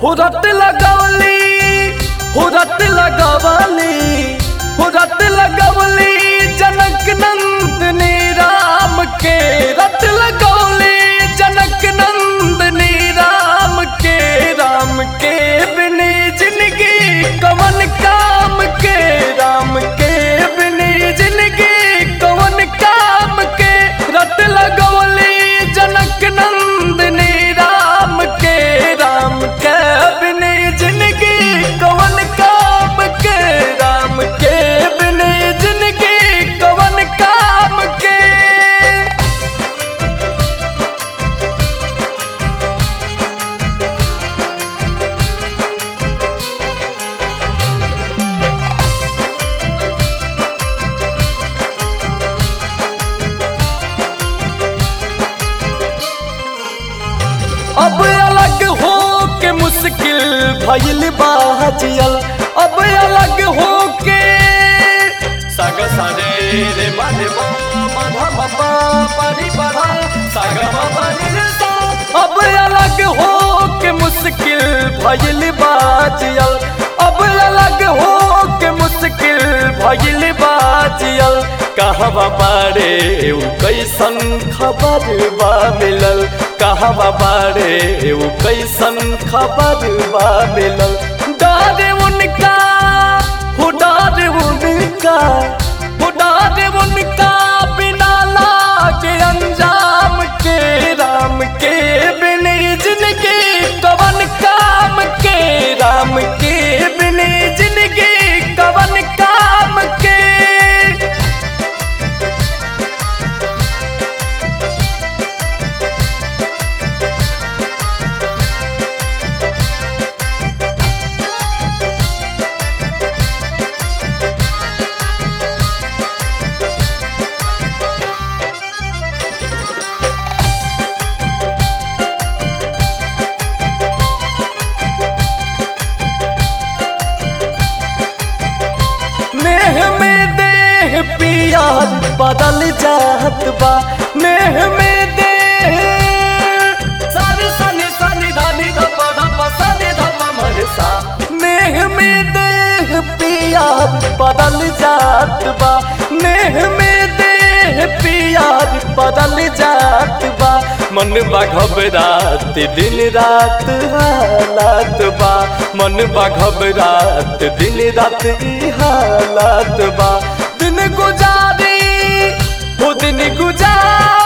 हुरत लगवली हुरत लगवली हुरत लगवली जनक नंदनी राम के रत लगवली जनक नंदनी राम के राम के बिनी जिंदगी कवन काम के राम के बिनी जिंदगी कवन काम के रत लगवली जनक नंदनी राम के राम के बिनी जिंदगी कवन काम के राम के बिनी जिंदगी कवन काम के अब अलग हो के मुश्किल भइल बाजियल अब अलग हो के सग सरे रे बने मधा मपा परी पधा सग मपनी रे सा अब अलग हो के मुश्किल भइल बाजियल अब अलग हो के मुश्किल भइल बाजियल कहवा बारे उ कैसन खबर बा मिलल कहवा बारे उ कैसन खबर बा मिलल डारे उनका हो डारे उनका हो डारे उनका बिना लागे अंजाम के राम के बिनी जिंदगी कवन काम के राम के बिनी जिंदगी कवन काम के नेह में देह पियार बदल जात बा नेह में देह सानी सानी सानी धानी धपा धपा सानी धपा मरसा नेह में देह पियार बदल जात बा नेह में देह पियार बदल जात बा मन बा घबरात दिन रात हालात बा मन बा घबरात दिन रात ई हालात बा दिन गुजारी हो दिन गुजार